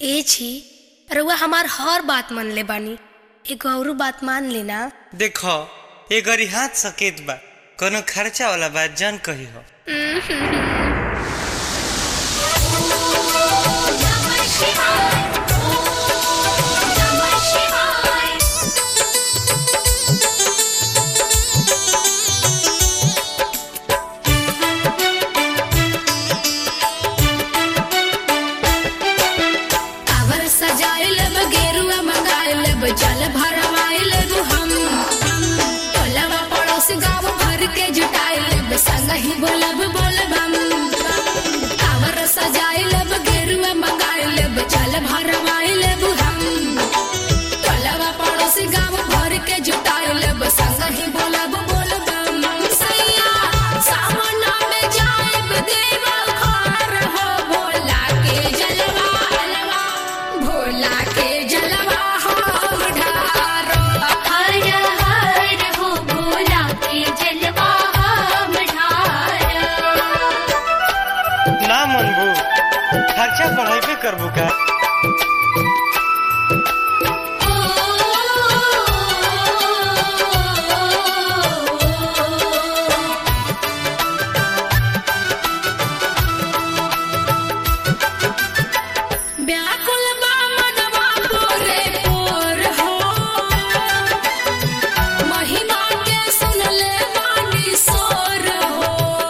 ए छी रउआ हमार हर बात मन ले बानी एगो औरू बात मान लेना देखो ये गरी हाथ सकेत बा कोनो खर्चा वाला बात जान कही हो कावर सजाइल गेरुआ मंगाइल जल भरवाइल हम टोलवा पड़ोस गाँव भर के जुटाइल संग ही बोलब बोलबम कावर सजाइल गेरुआ मंगाइल जल भरवाइल हम टोलवा पड़ोस गाँव भर के जुटाइल संग ही बोलब बोलबम सैया सावन में जाइब देवल घर हो भोला के जलवा अलवा भोला के जलवा हम ढारो हर हर हो भोला के जलवा हम ढार ना मनबू खर्चा बढ़ाइबे करबू का व्याकुल बा मनवा पोरे पोर हो महिमा के सुनले बानी सोर हो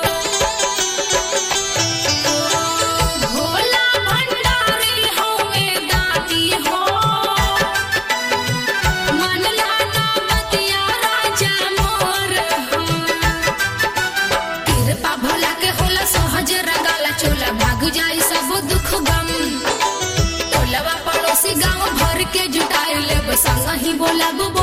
भोला भंडारी होवे दाती हो मन लाना बतिया राजा मोर हो कृपा भोला के होला सहज रगाला चोला भाग जाई सब दुख गम टोलवा पड़ोसी गांव भर के जुटाइल संग ही बोला गो